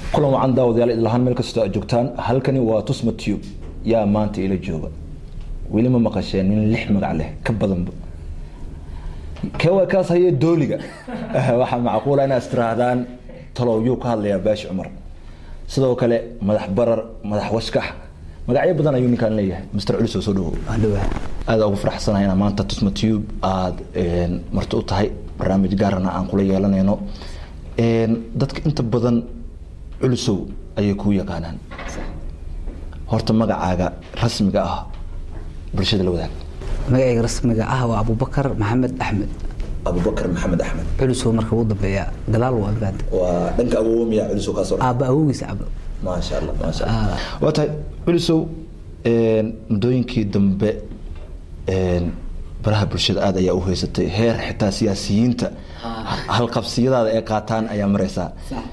kulan wacan daawadayaal idlahaan meel kastoo aad joogtaan halkani waa tusma tube yaa maanta ila jooga weli ma maqasheen nin lix magac leh ka badanba kewa kaas haye dooliga waxaa macquula inaad istirahdaan talow yuu ka hadlayaa baashi cumar sidoo kale madax barar madax washkax magacyo badan ayuu ninkaan leeyahay mr culis oo soo dhawow aada ugu faraxsanahay inaa maanta tusma tube aada marti u tahay barnaamij gaarana aan kula yeelanayno dadka inta badan culusow ayay kuu yaqaanaan horta magacaaga rasmiga ah bulshada la wadaag magacayga rasmiga ah waa abubakar maxamed axmed abubakar maxamed axmed culusow marka ugu dambeeya gadaal waa baad waa dhanka awoomiya culusow kaasoo aabba awowgiisa cabo maasha allah maasha allah waa tahay culusow muddooyinkii dambe baraha bulshada aada ayaa u haysatay heer xitaa siyaasiyiinta halqabsiyadaada ay qaataan ayaa mareysaa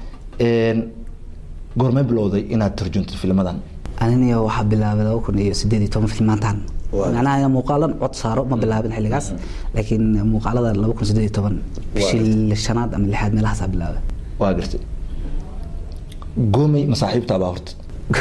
goormay bilowday inaad tarjunto filmadan aniniyo waxaa bilaabay laba kun iyo sideed iyo toban filmaantan macnaha muuqaalan cod saaro ma bilaabin xilligaas laakiin muuqaalada laba kun sideed iyo toban bishii shanaad ama lixaad meelahaasaa bilaabay waa gartay goomey masaaxiibtaabaa horta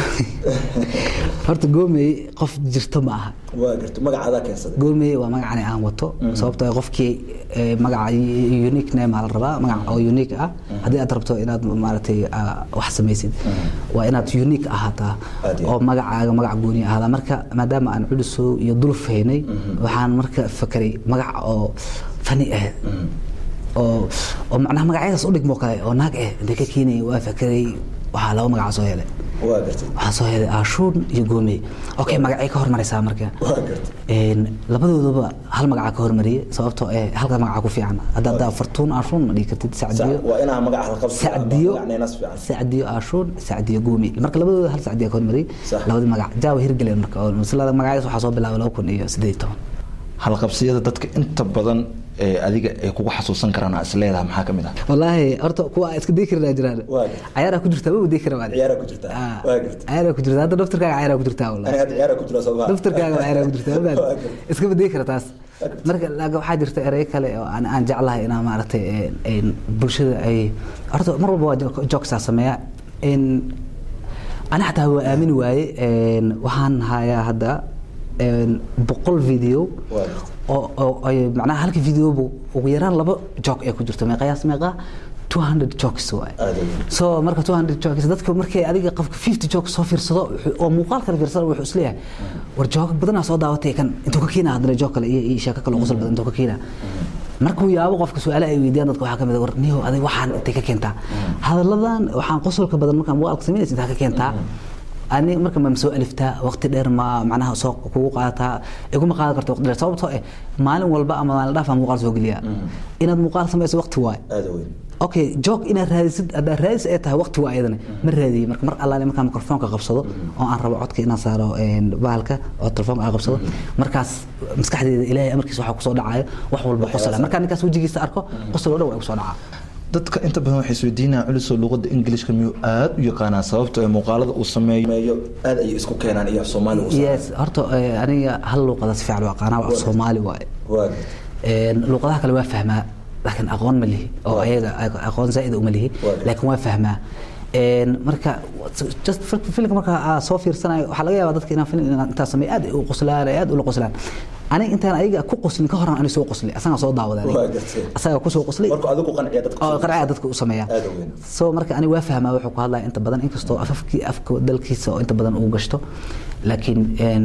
horta goomey qof jirto ma aha waa gartay magacaadaa keensaday goomey waa magacani aan wato sababtoo qofkii magaca unique name aa la rabaa magac oo unique ah haddii aad rabto inaad maaragtay wax samaysid waa inaad unique ahaataa oo magacaaga magac gooni ahaada marka maadaama aan culusow iyo duluf haynay waxaan marka fakeray magac oo fani ah oo oo macnaha magacyadaas u dhigmo kale oo naag eh intay ka keenaya waa fakeray waxaa laba magaca soo helay waa gartay waxaa soo helay aashuun iyo goomey okay magacay ka hormaraysaa marka waa gartay labadoodaba hal magaca ka hormariyey sababtoo eh halka magaca ku fiican hadda hadda fartuun aashuun ma dhihi kartid sacdiyo waa inaa magac halqabsi sacdiyo magacnaynas fiican sacdiyo aashuun sacdiyo goomey marka labadooda hal sacdiya ka hormariyey Sax. labadii magac jaawa hirgeleen marka oo masalada magacyadaas waxaa soo bilaabay laba kun iyo siddeed iyo toban halqabsiyada dadka inta badan ee adiga ay kugu xasuusan karaan aa is leedahay maxaa ka mid ah wallaahi horta kuwa iska dii karinaa jiraan Waa gartay. cayaaraa ku jirtaa ma dii kara baad ciyaaraa ku jirtaa waa gartay cayaaraa ku jirtaa hadda daftarkaaga cayaaraa ku jirtaa wallahi aniga hadda ciyaaraa ku jira soo maa daftarkaaga cayaaraa ku jirtaa ma Waa gartay. iska badii kara taas marka laakiin waxaa jirta erey kale oo aan aan jeclahay inaa maaragtay een- een bulshada ay horta mar walba waa jo- joogsaa sameeya in ani xataa waa aamini waaye een, waxaan hayaa hadda een, boqol video Waa gartay. oo oo ay macnaha halka videobu ugu yaraan laba joog ee ku jirto meeqayaas meeqa 200 jokes waay Aad u weyn. so marka 200 jokes dadka markay adiga qofka 50 jokes soo fiirsado wuxuu- oo muuqaal kale fiirsado wuxuu isleeyahay war joog badanaa soo daawatay kan intuu ka keenaa haddana joog kale iyo iyo sheeko kale oo qosol badan intuu ka keenaa markuu yaabo qofka su-aale ay weydiiyaan dadka waxaa ka mid ah war niyow adiga waxaan intay ka keentaa hadalladan waxaan qosolka badan markaan muuqaalka samaynaysa intaa ka keentaa ani marka ma soo aliftaa waqti dheer ma macnaha soo kugu qaadataa iguma qaadan karto waqti dheer sababtoo eh maalin walba ama maalin dhaaf aan muuqaal soo geliyaa inaad muuqaal samayso waqti waay aada weyn okay joog inaad raadisid haddaad raadis ay tahay waqti waa iyadana ma raadiyey marka mar allaale markaan mikrofoonka qabsado oo aan rabo codka inaan saaro een, bahalka oo telefoonka aan qabsado markaas maskaxdeeda ilaahay amarkiisa waxaa kusoo dhacayo wax walba qosla markaan ninkaas wejigiisa arko qosol oo dhan waa kusoo dhacaa dadka inta badan waxay isweydiinayaan culisoo luqadda ingilishka miyuu aada u yaqaanaa sababtoo ee muuqaalada uu sameeyo aada ayay isku keenaan iyo af soomaali uu yes horta eh, aniga hal luuqada si fiican u aqaanaa waa af soomaali waaye waa Een, luuqadaha kale waa fahmaa laakiin aqoon ma lihi oo Waa. ayaga aqoon zaa'id uma lihi Waa. laakiin waa fahmaa Een, marka just fil- filmka marka aa soo fiirsanayo waxaa laga yaabaa dadka inaan film inaan intaa sameeyo aad ay u qoslaan ay aad ula qoslaan aniga intaan ayaga ku qoslin ka horan ani soo qosli asagaa soo daawaday aniga. Waa gartay. asagaa kusoo qoslay markuu adigu qanciya dadka oo qaracaa dadka u sameeya Aad u weyn. so marka ani waa fahmaa wuxuu ku hadlaya inta badan inkastoo afafkii afka dalkiisa oo inta badan uu gashto laakiin een,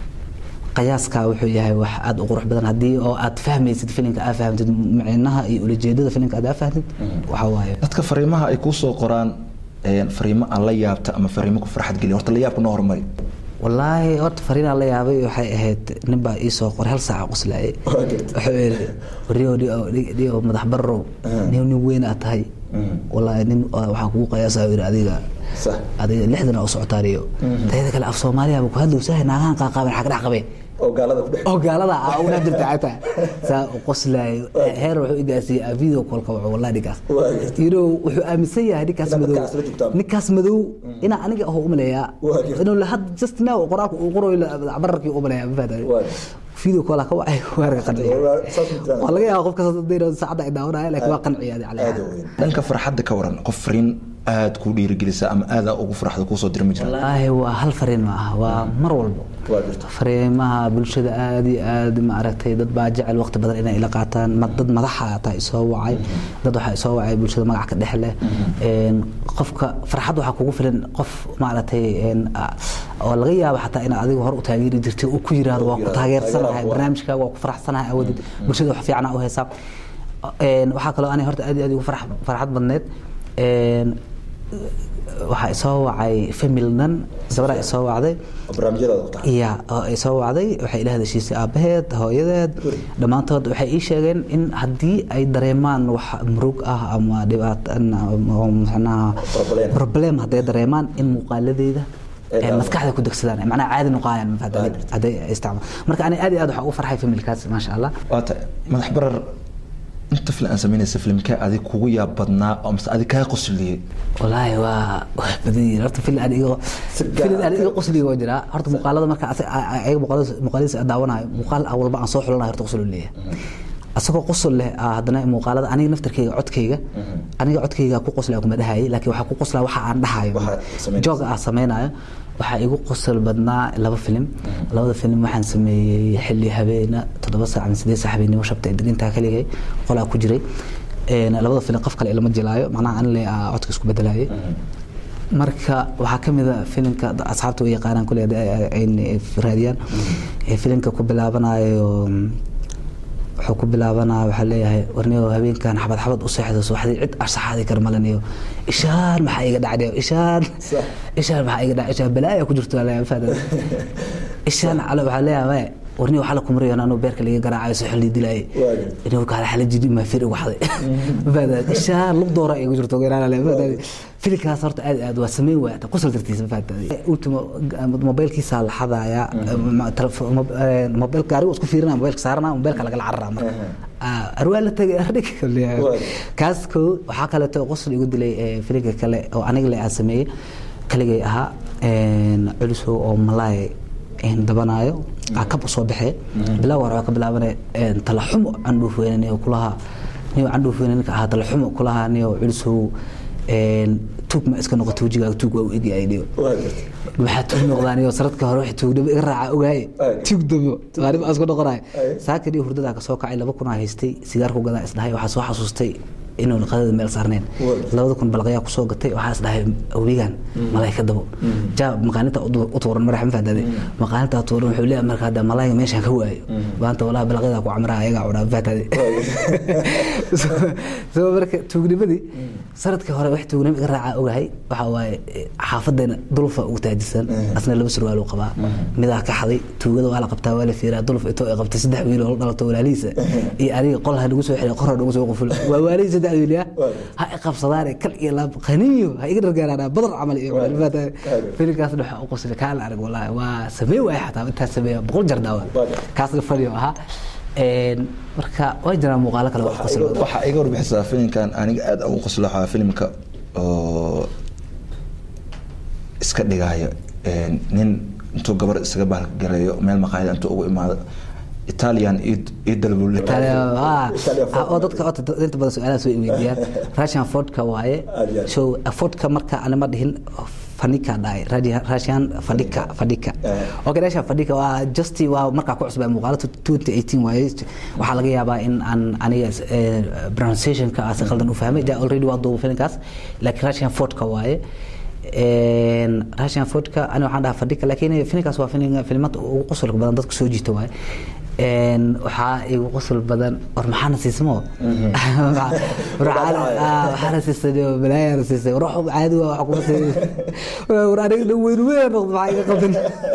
qiyaaska wuxuu yahay wax aad u qurux badan haddii oo aad fahmaysid filimka aad fahamtid micnaha iyo ulajeedada filimka aad fahamtid waxa waaye dadka fariimaha ay kuu soo qoraan een, fariimo aan la yaabta ama fariimo ku farxad geliya horta la yaabka noo hormari wallaahi horta fariinaa la yaabay waxay ahayd nin baa ii soo qoray hal saaca qoslaayay Waa gartay. wuxuu yidhi rio rio madax barrow nin nin weyn aad tahay wallaahi nin oo waxaan kugu qiyaasaa yidhi adiga sax adiga lixdan oo socotaa rio tayada kale af soomaaliya ku hadlowsahay naagahan qaaqaaben xag dhex qabeen oo gaalada ku dhex oo gaalada ah una jirta xataa saa u qoslaayo heer wuxuu igaasiiyey video callka wuxuu wallahi ninkaas Waa gartay. yidho wuxuu aaminsan yahay ninkaas Inaad madow dadkaas la joogtaan. ninkaas madow inaa aniga aho umaleeyaa Waa gartay. inuu lahad just now qoraalka uu qorayo bararkii umaleeyaa ma fahday Waa. video call ka wacay waarka qanciya Saas ma jiraan. waa laga yaabaa qofka saacada ay daawanaya laakiin waa qanciya adi aada u weyn dhanka farxadda ka waran qof fariin aada ku dhiirigelisa ama aada ugu farxda kuusoo dira ma jiraan wallaahi waa hal fariin ma aha waa mar walbo Waa jirta. fariimaha bulshada aada iyo aad maaragtay dad baa jecel waqti badan inay ila qaataan ma- dad madaxa ataa isoo wacay dad waxaa isoo wacay bulshada magac ka dhex leh Een, qofka farxad waxaa kugu filan qof maaragtay een, a- oo laga yaabo xataa inaad adiga hore u taageeri jirtay uu ku yiraahdo waa ku yiraahdo, taageersanahay taageeraha waa. barnaamijkaaga waa ku faraxsanahay awoodid bulshada wax fiican aa u heesaa Een, waxaa kaloo ani horta aad iyo aad ugu farx- farxad badneed Een, waxaa isoo wacay famil dhan gabadha isoo wacday barnaamijyadaada ku tahay iya oo ay soo wacday waxay ila hadashiisay aabaheed hooyadeed dhammaantood waxay ii sheegeen in haddii ay dareemaan wax murug ah ama dhibaato oo macnaha Problem. problem hadday dareemaan in muuqaaladeeda Ay ay daawadaan. maskaxda ku degsadaan macnaha caadi noqonayaan mafahantay hadday isticmaal marka ani aad iyo aad waxaa ugu farxay familkaas maasha allah waa tahay madax barar inta filan aan samaynaysa filimkee adig kugu yaab badnaa oo mise adig kaa qosliyey والله waa waa badan yihiin horta fil aan iga Si gaar fil aan ah. iga qosliga waa jiraa horta muuqaalada marka asa- a- a- ayaga muuqaalada muuqaaladiisa aan daawanayo muuqaal ah walba aan soo xulanayo horta qosol uu leeyahay asagoo qosol leh ah, haddana muuqaalada aniga naftarkeyga codkeyga aniga codkeyga ku qoslaya kuma dhahayay laakiin waxaa ku qoslaya waxa aan dhahayo Waxa samaynaysa. jooga aan samaynayo waxaa igu qosol badnaa laba filim labada filim waxaan sameeyey xilli habeena toddoba saac ama sideed saac habeenimo shabta ee degantaa kaligay qolaa ku jiray Een, labada filim qof kale ilama jilaayo macnaha anile aa codka isku bedelayay marka waxaa ka mid a filimka da- asxaabta way yaqaanaan kule ay raadiyaan ee filimka ku bilaabanayo mm, wuxuu ku bilaabanaya waxaa leeyahay warniyo habeenkan xabad xabad u seexdo subaxdii cid arsaxaadi kar malaniyo ishaan maxaa iga dhacday ishaan Sax. ishaan maxaa iga dhacay ishaan balaaya ku jirto walahi fahad ishaan calo waxaa leeyahay warniyo waxaa la kumariyo anuu beerka laga garaacayo si xilli dilaayay Waa jirta. inuu kala xala jidi ma firi waxday fahad ishaan lug doora igu jirto geeraan le fahad filimkaas horta aad iyo aad waa sameyn waaya ta qosol dartiisa fahad ultimo mobilkiisa la xadaya mobil gaarigu isku fiirina mobilka saarana mobilka lagala cararaa marka Ah, arwaa la tagay ardhig Waa. kaas koo waxaa kaleeto qosol igu dilay ee, filimka kale oo aniga le aan sameeyey kaligay ahaa een, culusow oo malaay een, dabanaayo aa kab usoo baxee bilaa war waxaa ka bilaabanay een, talaxumo candhuuf weyne niyo kulaha niyo candhuuf weyne ninka ahaa talaxumo kulaha niyo culusow een, tuug ma iska noqoto wejigaaga tuug waa u egyahay niyo waa jirta waxaa tuug noqdaan iyo saradka hore wax tuugdamo iga raaca ogaaye Ay. tuug damo maalin baan isku noqonay Ay. saakan iyo hurdadaa kasoo kacay laba kun aa haystay sigaar ku gadaa isdhahay waxaa soo xasuustay inuu qadada meel saarneen Waa. labada kun balaqayaa kusoo gatay waxaa isdhahay webigan malay ka dabo jaa maqaaninta u tuuran madaxa ma fahdade maqaaninta tuuran wuxuu leeyahay marka hadda malayga meeshaan ka waayo maanta walaa balaqyadaa ku camraa ayagaa cunaa ma fahdade so marka tuugnimadii sanadkii hore wax tuugnimo iga raacaa ogahay waxa waaye eh, xaafadeena dulfa ugu taajisan asna laba surwaal uu qabaa midaa ka xaday tuugada waa la qabtaa waa la fiiraa dulf intoo ay qabtay saddex wiil oo la dhalato walaalihiisa iyo aniga qol ha nagu soo xiray qorha nagu soo qufulo waa waalihii saddex wiil ya ha i qabsadaane kal iyo laab qaniyo ha iga dhargaaraana badar camal iyo filimkaas waxa u qosli kaa la arag wallaahi waa sameey waaya xataa intaa sameeya boqol jar daawa kaasna fadhiyo ahaa Een, marka waa jiraan muuqaalo kale wax qosli badan waxaa iga warbixisaa filimkan aniga aada ugu qoslo waxaa filimka oo iska dhigaayo een, nin intuu gabar isaga bahalgareeyo meel maqaayada intuu ugu imaado italian io dalbul oo dadka ota inta badan su-aalaha soo weydiiyaan russian fordka waaye Aad iyo aad. so fordka marka anima dhihin fadhika dhahay Radi- russian fadhika fadhika Eh. okay russian fadhika waa just waa markaa ku cusbaa muuqaalo 2018 waaye waxaa laga yaabaa in aan aniga eh, pronunciationka aan si khaldan u fahmay ja already waa duuba filimkaas laakiin russian fordka waaye Een, russian fordka ani waxaan dhahaa fadhika laakiin filimkaas waa filim filimada ugu qosolka badan dadka soo jiita waaye Een, waxaa igu qosol badan war maxaana siismo waxaana siisay balaayana siisay war wax caadi waa wax kuma siisay war aniga dhan weyn weyn noqdo maxaa iga qaldan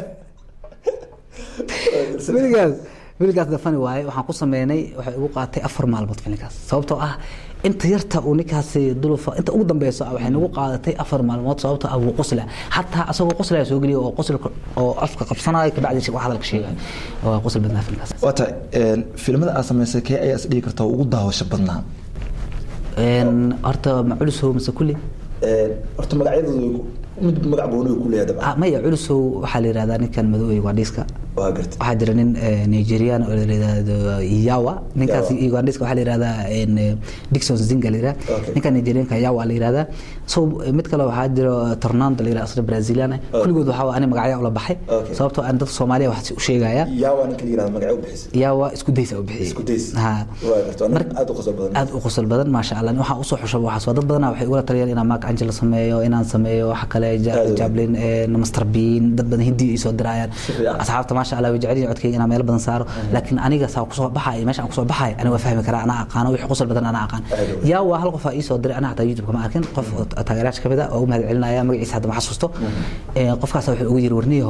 filimkaas filimkaas dafani waaye waxaan ku sameynay waxay igu qaatay afar maalmood filimkaas sababtoo ah inta yarta uu ninkaasi dulufa inta ugu dambeyso ah waxay nagu qaadatay afar maalmood sababtoo ah wuu qosla xataa asagoo qoslaya soo geliya oo qoslka oo afka qabsanaya kabacdi wax hadalka sheegaya waa qosl badnaa filimkaas waa tahay een, filimada aad samaysay kee ayaa is dhigi kartaa ugu daawasho badnaa Een, horta ma culusow mise kulli Een, horta magacyadooda mid magac gooni ku leeyahay dabcan Ah, maya culusow waxaa la yihahdaa ninkan madowey ugandhiska waa gartay waxaa jira nin eh, nigerian oo la yihahdo yawa ninkaas Yawa. ugandhiska waxaa la yihahdaa en, eh, dixon zinga la yihahda Okay. ninkan nigerianka yawa la yihahdaa so eh, mid kale waxaa jiro tornando la yihahda asna brazilian ah kulligood waxaa ani magacya ula baxay Okay. sababtoo aan dadka soomaaliya wax u sheegaya yaa waa ninka la yirahdo magaca u bixisay yawa isku daysa u bixiyey isku days Ha. waa gartay waa nin Mar- aad u qosol badan aad u qosol badan maasha allah waxaa usoo xusha waxaas waa dad badanaa waxay ugula taliyaan inaan mark angel sameeyo inaan sameeyo waxa kale Ja- Aad u weyn. jablin eh, master bean dad badan hindi ay soo dirayaan fiican. asxaabta maasha allah way jecel yihiin codkayga inaan meel badan saaro laakiin aniga saa kusoo baxay meesha aan kusoo baxay aniga waa fahmi karaa anaa aqaano wixii qosol badan anaa aqaan Aad u weyn. yaa waa hal qof aa ii soo diray anaa hataa youtube kama arkin qof oo taageerayaasha kamid ah oo u mahad celinaya magaciisa hadda ma xasuusto Eh, qofkaas wuxuu ugu yiri warniyahow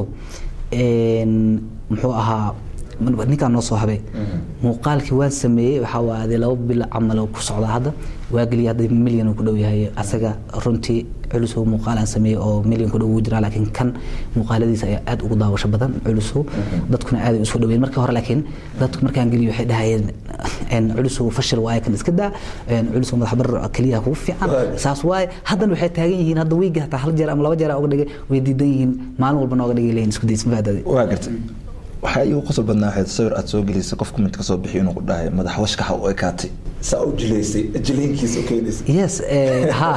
en, muxuu ahaa ninkaan noo soo habay muuqaalkii waan sameeyey waxaa waaday laba bil camal oo ku socda hadda waa geliya hadda milyan uu ku dhow yahay asaga runtii culusow muuqaal aan sameeyey oo milyan ku dhow ugu jiraa laakiin kan muuqaaladiisa ayaa aad ugu daawasho badan culusow dadkuna aad ay usoo dhaweyn markii hore laakiin dadku markaan geliyo waxay dhahayeen en, culusow fashil waaye kan iska daa en, culusow madax bar keliya kugu fiican Waayo. saas waaye haddana waxay taagan yihiin hadda wiigi hataa hal jeer ama laba jeer aa uga dhigay way diidan yihiin maalin walba nooga dhigay leeyihin isku days mafaadade waa gartay waxaa iigu qosol badnaa waxayd sawir aad soo gelisay qof comment ka soo bixiyo inuu ku dhahay madax washkaxa u ekaatay saa u jilaysay jilaynkiisa u keenaysay yes eh, ha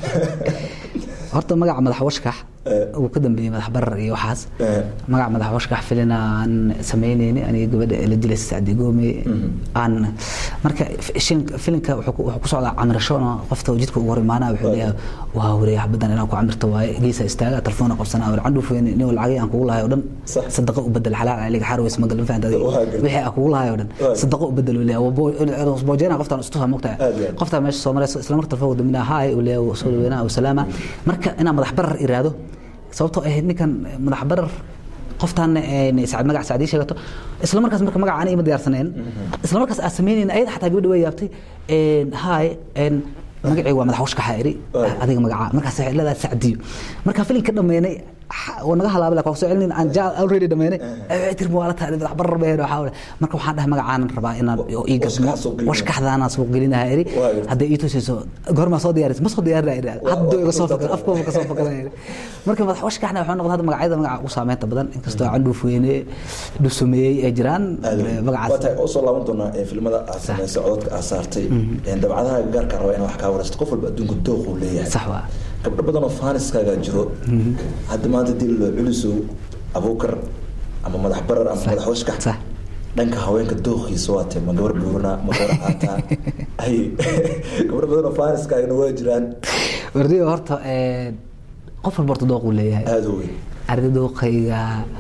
horta magaca madax washkax Eh. uu ka dambeeyey madax barar iyo waxaas Eh. magaca madax washkax filin aan samaynayni aniga gabadha la dilaysa sacdi goome aan marka shin- filinka wuxuu ku- wuxuu ku socdaa camirashoona qofta jidka ugu hor imaanaa wuxuu leeyahay waa wareeya badan inaan ku camirto waaye geesa istaaga telefoona qabsanaa war candhuufeen nin lacagay aan kugu lahay oo dhan Sax. sadaqa u bedel xalaal aliga xaar weys magal fahanta Waa gartay. wixii aan kugu lahay oo dhan Waa. sadaqa u bedel uu leeyahay boojena qoftaan istuha mogtahay Aad iyo aad. qoftaa meesha soo marayso isla marka telefoonka dambina haay uu leeyahay soo dhaweynaa oo salaama marka inaan madax barar iraado sababtoo ahayd ninkan madax barar qoftaan sacad magac sacdii sheegato isla markaas marka magaca aan ima diyaarsaneen isla markaas aan sameynayna ayada xataa gabadha way yaabtay haay magacii waa madax washkaxa iri adiga magaca markaas waxay leedahay sacdiyo marka filinka dhameynay waa naga halaabay laakiin waa soo celin aan jaal already dhameynay waxay tiri waa la tahay madax barar been waxa wala marka waxaan dhahay magacaan rabaa inaan oo ii gasmo washkaxdaana suuq gelinaha iri hadday ii tusayso goorma soo diyaaris ma soo diyaarin iri hadda iga soo fakar afkooba ka soo fakar iri marka madax washkaxna waxaa noqday hadda magacyada magaca ugu saameynta badan inkastoo candhuuf weyne dhusumeeyey ay jiraan magacaas waa tahay oo soo laaban doonaa filmada aad samaysay codadka aad saartay dabcadaha gaarka raba inaan wax kaa waraysto qof walba adduunka dooquu leeyahay sax waa gabdho badan oo faaniskaaga jiro hadda maanta dil culisow abuukar ama madax barar ama madax washkax sax dhanka haweenka dooqiisa waa tahay ma gabar buurana ma gabar caataa ay gabdho badan oo faaniskaagana waa jiraan wardiga horta qof walba horta dooquu leeyahay aada u weyn arda dooqayga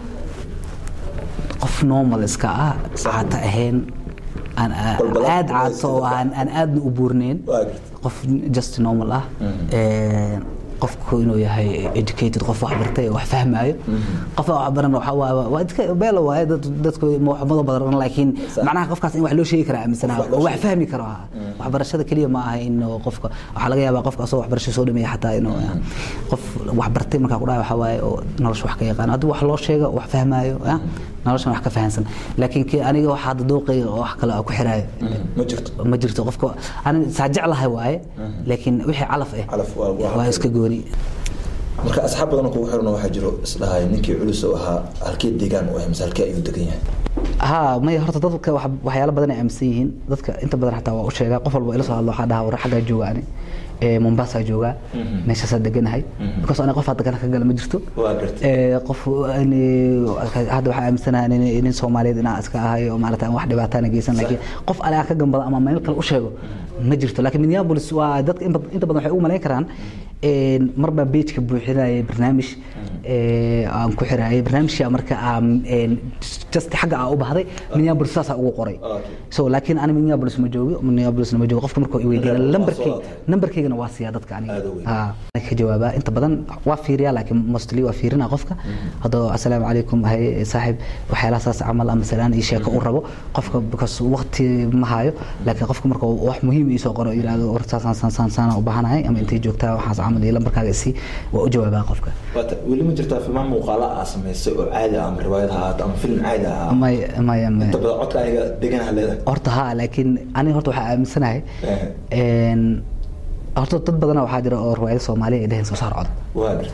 qof normal iska ah caata ahayn aan aad caato oo aan aan aadna u buurneyn qof just normal ah qofku inuu yahay educated qof wax bartay wax fahmaayo qof wax baran waxa waa waa iska beelo waaye dad dadku waxmada badan laakiin macnaha qofkaas in wax loo sheegi kara aaminsanaa oo wax fahmi karo waxbarashada kaliya ma aha in qofka waxaa laga yaabaa qofka asoo waxbarasho soo dhameeya xataa inuu qof wax bartay markaa ku dhahay waxa waaye oo nolosha wax ka yaqaan haddii wax loo sheego wax fahmaayo noloshan wax ka fahansan laakiin kii aniga waxa hadda dooqayga oo wax kale ku xiraayo ma jirto ma jirto qofka ani saa jeclahay waaye laakiin wixii calaf ah calaf waa iska gooni marka asxaab badan kugu xiran waxaa jiro isdhahay ninkii culus oo ahaa halkee deegaan u ah mise halkee ayuu degan yahay ha maya horta dadka waxyaalo badan ay aaminsan yihiin dadka inta badan xataa waa u sheegaa qof walba ila soo hadlo waxaa dhahaa war xaggaa jooga ani mombasa joogaa meeshaasaa deganahay because aniga qof hadda kana ka gala ma jirto qof hadda waxaa aaminsanaha nin soomaaliyeed inaa iska ahay oo maarata wax dhibaataana geysan laakiin qof ale aan ka gambado ama meel kale u sheego ma jirto laakiin minneapolis waa dadka inta badan waxay u malayn karaan mar baa beejka buuxinayay barnaamij aan ku xiraayay barnaamijka marka aan just xagga aan u bahday minneapolis saasaa ugu qoray so laakiin ani minneapolis ma joogo minneapolisna ma joogo qofka markuu i weydiina lambarkayga lambarkaygana waa siiyaa dadka aniga ka jawaabaa inta badan waa fiiriyaa laakiin mostly waa fiirina qofka haddoo assalaamu calaykum hay saaxib waxyaalaha saas camal ama salaan iyo sheeko u rabo qofka because waqti ma hayo laakiin qofka marka wax muhiim ii soo qoro yidhahdo war saasaan saan saan saana u baahanahay ama intay joogtaa waxaas camal iyo lambarkaaga isii waa u jawaabaa qofka weli ma jirtaa filmaan muuqaala aa samaysay oo caadi ah ama riwaayad ha ahaato ama film caadi ah maya maya maya inta badan codka aniga deganaha leedahay horta ha laakiin aniga horta waxaa aaminsanahay horta dad badana waxaa jira oo riwaayada soomaaliya ay dheheen soo saar cod waa garta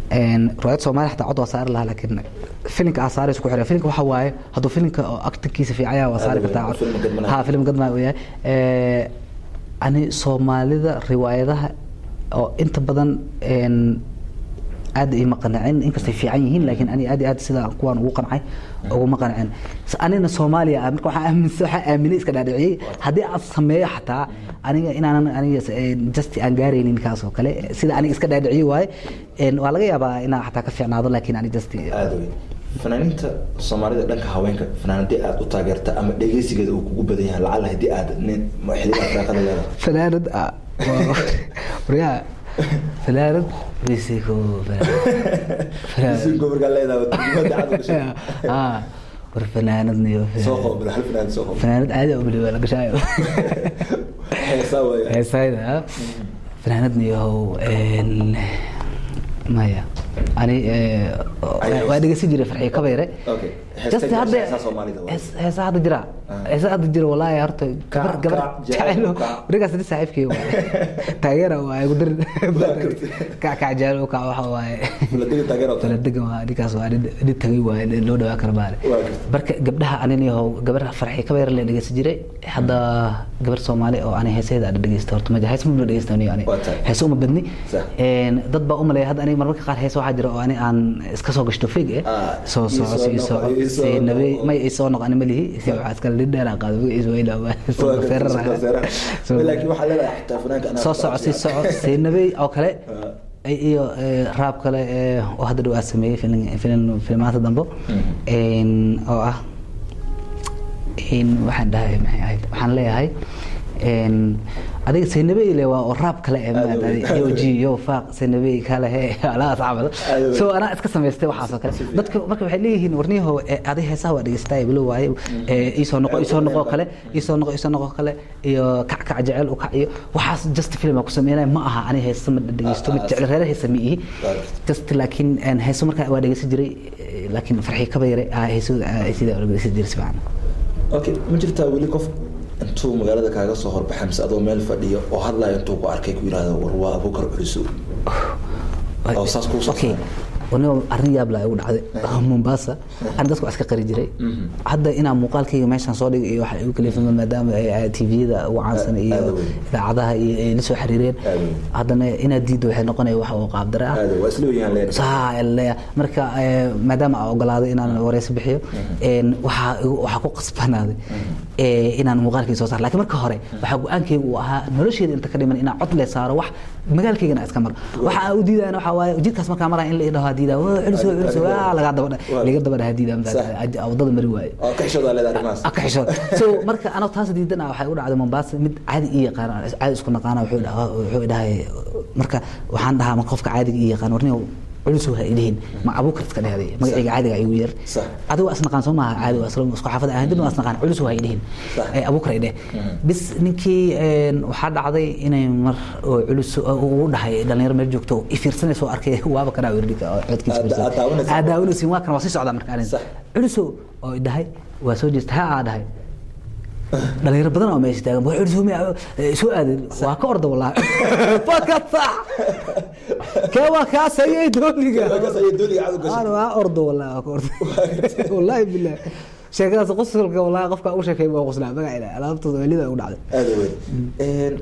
een riwaayad soomaali xataa cod waa saari lahaa laakiin filinka aa saaraysa ku xidhan filinka waxa waaye hadduu filinka oo actinkiisa fiican yahay waa saari Aad kartaa weyn, film gadmanayo. ha film gadmaayo uu yahay Ee, ani soomaalida riwaayadaha oo inta badan een aad ima qancin inkastay fiican yihiin laakiin ani aad iyo aad sida kuwaan ugu qancay uguma qancin S- anina soomaaliya ah marka waxaan aaminsan waxaan aaminay iska dhaadhiciyey haddii aad sameeyo xataa aniga inaanan aniga s- een, just aan gaaraynin kaas oo kale sida aniga iska dhaadhiciyey waaye een, waa laga yaabaa inaan xataa ka fiicnaado laakiin ani just aada wey fanaaniinta soomaalida dhanka haweenka fanaanadii aad u taageerta ama dhegeysigeeda uu kugu badan yahay lacala haddii aad nin xiligaa firaaqada leedahay fanaanad ah waa- waryaa fanaanad misiko Si gobolkaa leedahay degmada cad u gashay. ah war fanaanadniyo soo qoobila hal fanaanad soo qoobila fanaanad caadi oo beli waa la gashaayo heesaa waaya heesayda ah fanaanadniyahow een maya ani eh, Ay, waa dhegeysan jiray farxiyo kabayre Okay. Heesta Just jira, hadda- heesaa Soomaalida waa. hees- heesaa hadda jira Ah. heesaa hadda jira walaahi horta gabar gabar kac, jecel, jecelo kac. warigaas ni saaxiibkay waaye taageera waaye ku darin karti. kac kac jecelo kac waxa waaye Fuladega taageero tahay. faladegan waa ninkaas waa nin nin tagay waaye nin loo dhawaa kara maale Waa gartay. marka gabdhaha anin yahow gabar farxi ka beer la dhegeysan jiray hadda gabar soomaali oo ani heeseeda aan dhegeysta horta ma hees ma dhegeysta ani ani Waa tahay. hees uma badni Sax. een dad baa u maleeya hadda aniga marmarka qaar hees waxaa jira oo ani aan iska soo gashto fig eh Ah, soo ii soco soo ii soo noqo, ii soo si nabi noqo. may ii soo noqo ani malihi si waxaa iska lin dheer aan qaado is weyna Waa gartay, feerar soo feerar. laakiin waxaa leedahay xitaa fanaanka anaa soo soco si soco si nabi oo kale Ah. ay- iyo eh, raab kale eh, oo hadda dhow aa sameeyey filin filin- filmaanta dambe een, oo ah een, waxaan dhahay maxay ahayd waxaan leeyahay een, adiga saynabeyle waa oo raab kale eh, maad Aad adi- yo ji yo faaq saynabey kale he alaas camal Aad so anaa iska samaystay waxaas oo kale dadka marka waxay leeyihiin warniyaho adiga heesaha waa dhegeystaay bilo waaye eh, iisoo noqo iisoo noqo kale iisoo noqo iisoo noqo kale iyo kac kac jecel u kac iyo waxaas just film aan ku sameynaya ma aha ani heesa ma dhegeysto mid jecel reer heesa ma ihi just laakiin een, heeso markaa waa dhegeysan jiray eh, laakiin farxii kaba yare heesooda sida dhegeysan jiray si fiican okay ma jirtaa weli qof intuu magaalada kaaga soo horbaxay mise adoo meel fadhiyo oo hadlayo intuu ku arkay ku yidhaahdo war waa abuukar culiso oo saas kuu soo okay waniba arrin yaab laa igu dhacday mombasa ani dadku waa iska qari jiray hadda inaa muuqaalkayga meeshaan soo dhigay iyo waxa igu kalifama maadaama ay tviyada ugu caansan iyo aad weyn. idaacadaha iyo ay la soo xiriireen Aad weyn. haddana inaad diiddo waxay noqonaya wax oo qaabdare ah aada waa isla weyaan leen saa leeya marka eh, maadaama aan ogolaaday inaan wareysi bixiyo een, waxaa igu- waxaa ku qasbanaaday eh, inaan muuqaalkii soo saar laakiin marka hore waxaa go-aankaygu uu ahaa nolosheeda inta ka dhiman inaan cod le saaro wax magaalkaygana iska maro waxa aan u diidayana waxaa waaye jidkaas markaa maraya in la idhaho diidaa "Waa culus waa culus waa lagaa daba Waa. laga daba dhaha diidaa Sax. wadada mari waaye oo ka xishoodaa leedahay arrimahaas ka xishood so marka anoo taas diidana waxay u dhacday Mombasa mid caadi ii yaqaan caadi isku naqaana wuxuu dhahaa wuxuu dhahay marka waxaan dhahaa marka qofka caadiga ii yaqaan warniyo culus waa idhihin ma abuukar iska dhahday magacayga caadiga igu yar Sax. adigu waa isnaqaan soo maaha caadi waa isla isku xaafad ahaan dib waa isnaqaan culus waa idhihin Sax. ee abuukar idhe bis ninkii een, waxaa dhacday inay mar oo culus uu dhahay dhalinyaro meel joogto i fiirsanayso arkay waaba kana wirdhika codkiisa Aad- fiirsan. aad daawanaysaa. aad daawanaysiin waa kan waa sii socdaa marka arin Sax. culuso oo i dhahay waa soo jeesta ha aa dhahay dhalinyaro badan oo meesha taagan waa culuso ma soo aadin waa ka orda wallahi fakat sax kee waa kaa sayay dooniga Markaas ayay dooniga cad u gashay. Aan waa ordo wallahi waa ka orda wallahi billahi sheekadaas qosolka wallahi qofka u sheekay waa qoslaa magaca ilaa alaabtooda welida ugu dhacday aada weyn Een,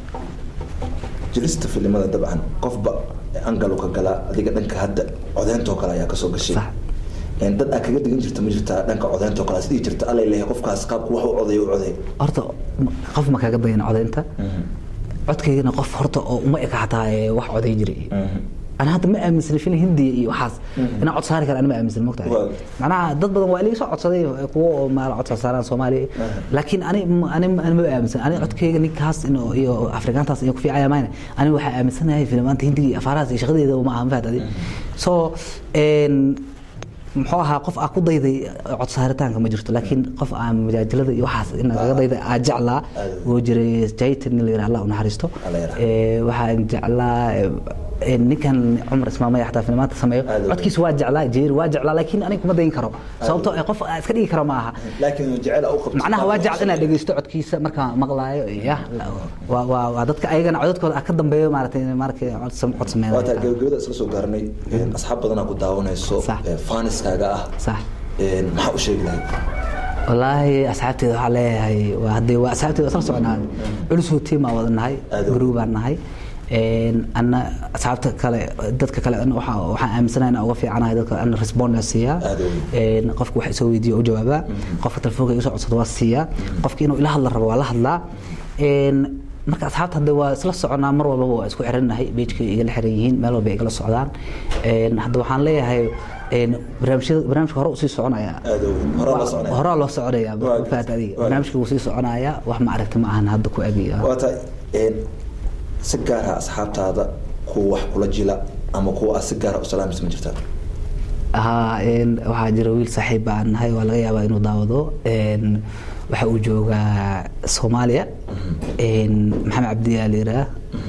jirista filimada dabcan qofba angalu ka galaa adiga dhanka hadda codeentoo kale ayaa kasoo gashay Sax. Een, dad aad kaga digan jirta ma jirtaa dhanka codeentoo kale sidii jirta alla leeyahay qofkaas qaabku wax u codeeyo u codeey horta qof ma kaga dayan codaynta codkaygana qof horta oo uma eka xataa ee wax coday jiray أنا هذا ما أمن سنة هندي إيه وحاس أنا عد صار كان أنا ما أمن سنة مقطع واو. معناها ضد بدن وإلي صعد صدي قوة ما عد صار صومالي لكن أنا أنا أنا ما أمن سنة أنا عد كي نيك هاس إنه إيو أفريقيان تاس إيو في عيا ماينة أنا واحد أمن سنة هاي فيلم أنت هندي أفراس شغلي إذا وما هم فات هذه so إن muxuu ahaa qof aa ku dayday cod saaritaanka ma jirto laakiin qof aan majaajalada iyo waxaas in kaga dayday aa jeclaa Aad. wuu jiray jaytan la yidhaha allah u naxariisto Allah yarxamo. Ee, waxaan jeclaa ee, een, ninkan cumar ismaamaya xataa filmaanta sameeyo Aad u codkiisa waa jeclaa jeeri waa jeclaa laakiin aniga kuma dayin karo sababtoo ah qof aan iska dhigi karo ma aha laakiin jecel u qabto macnaha waa jecel inaad dhegeysto codkiisa markaan maqlaayo ya waa waa waa dadka ayagana codadkooda ah ka dambeeyo maaragtay markay cod sam- cod waa taa sameeyaan gabagabada isla soo gaarnay asxaab badanaa ku daawanayso Sax. ee, faaniskaaga ah sax Een, maxaa u sheegi lahayd wallaahi asxaabteeda waxaa leeyahay waa haddee waa asxaabteeda isla soconaa culusoo tiim aa wada nahay Aad u- group baan nahay Een, anna asxaabta kale dadka kale ana waxaa- waxaan aaminsanahay inaan uga fiicanahay dadka ana respond aan siiyaa Aad u- Een, qofka wax isoo weydiiyo u jawaabaa qofka telefoonka iga soo codsado waa siiyaa qofka inuu ila hadla rabo waa la hadlaa Een, marka asxaabta hadda waa isla soconaa mar walbaba waa isku xirannahay beejka igala xiran yihiin meel walba igala socdaan Een, hadda waxaan leeyahay een, barnaamijyada barnaamijka hore usii soconaya aad u horaa la soconaya horaa loo soconaya Waa ma fahat adiga waa barnaamijka wuu sii soconaya wax ma aragti ma ahan hadda ku egi waa tahay een, si gaara asxaabtaada kuwa wax kula jila ama kuwa aad si gaara u salaamaysa ma jirtaa haa een, waxaa jira wiil saaxiib baan nahay waa laga yaabaa inuu daawado een, waxa uu joogaa soomaaliya een, maxamed cabdiyaa la yidhaah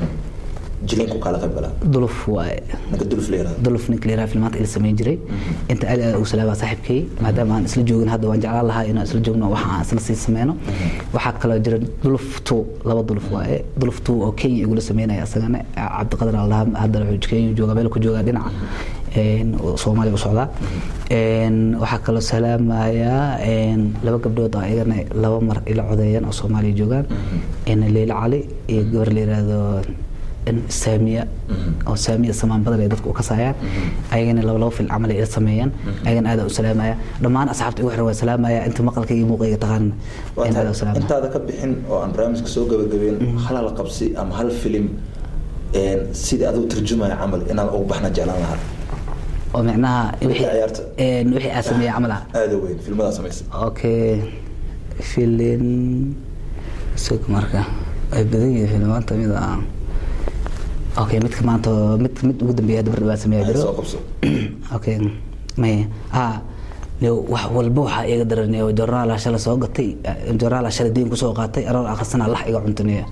jilinku kala qayb galaa duluf waaye ninka duluf la yirahdo duluf ninka la yidhaha filmaanta ila samayn jiray inta aad aad ugu salaabaa saaxiibkay maadaama aan isla joogin hadda waan jeclaan lahaa inaan isla joogno waxa aan isla sii sameyno waxaa kaloo jira duluf two laba duluf waaye duluf two oo kenya igula sameynaya isagana cabdiqadar allaha haddana wuxuu kenya joogaa meel ku joogaa dhinaca een, oo soomaaliya u socdaa Een, waxaa kaloo salaamaya een, laba gabdhood oo iyagana laba mar ila codeeyaan oo soomaaliya joogaan een, leyla cali iyo gabar la yiraahdo een, saamiya oo saamiya samaan badan ay dadku u kasayaan ayagana laba laba fil camal ay ila sameeyaan ayagana aad u salaamaya dhammaan asxaabta igu xiran waa salaamaya inta maqalka iyo muuqayga taqaan Waa in aad tahay u salaamaya intaada ka bixin oo aan barnaamijka soo gabagabeyn hal hal qabsi ama hal filim een, sidii aduu turjumaya camal inaan ugu baxna jeclaan lahaa oo micnaha wixii ciyaarta. een, wixii aad sameeyay camal ah aada weyn filmadaa samaysa okay filin sug marka ay badan yihiin filmaanta mid ah okay midka maanta mid mid ugu dambeeya hadda bardha baa sameeya Ay, jiro soo qabso okay may ah leo wax walba waxaa iga daranay oo jornaala shalay soo gatay jornaala shalay diin kusoo qaatay aroor akhrisana lax iga cuntanaya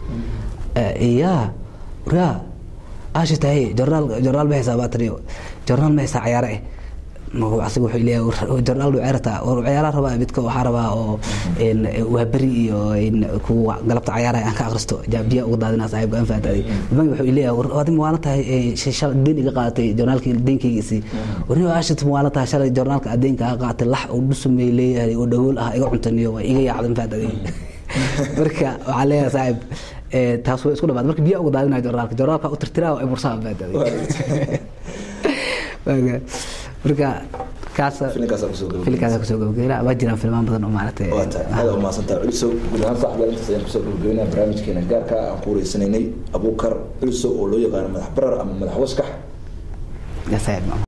iya raa aashi tahay jornaal jornaal ma haysaa baataniyo jornaal ma haysaa cayaare eh marka asiga wuxuu leeyahay jornaal dhuu ceerta oo ciyaaraha rabaa midka waxaa rabaa oo een, waa beri iyo een, kuwa galabta cayaaraha aan ka akhristo jaabiya uga daadinaa saaxiibka aan fahantaday bangi wuxuu leeyahay war adiga waana tahay ee, shay- shalay deen iga qaadatay jornaalkii deenkaygiisii warni aashit waana tahay shalay jornaalka aad deenka ka qaadatay lax uu dhusumay leeyahay oo dhagool ah iga cuntaniyo waa iga yaacdan fahantaday marka waxaa leeyahay saaxiib ee, taas way isku dhamaad marka biya uga daadinaya jornaalka jornaalka u tirtiraa waa bursaa fahantaday Waaga. marka kaas filinkaas aan kusoo gabagabeyn filikaas kusoo gabageyna waa jiraan filmaan badan oo maaragtay waa tahay aada umahadsantaha culisow guud ahaan saaxibaal intaas ayaan kusoo gabagabeynaa barnaamijkeena gaarka ah aan ku wareysanaynay abuukar culisow oo loo yaqaano madax barar ama madax waskax ya saaxiib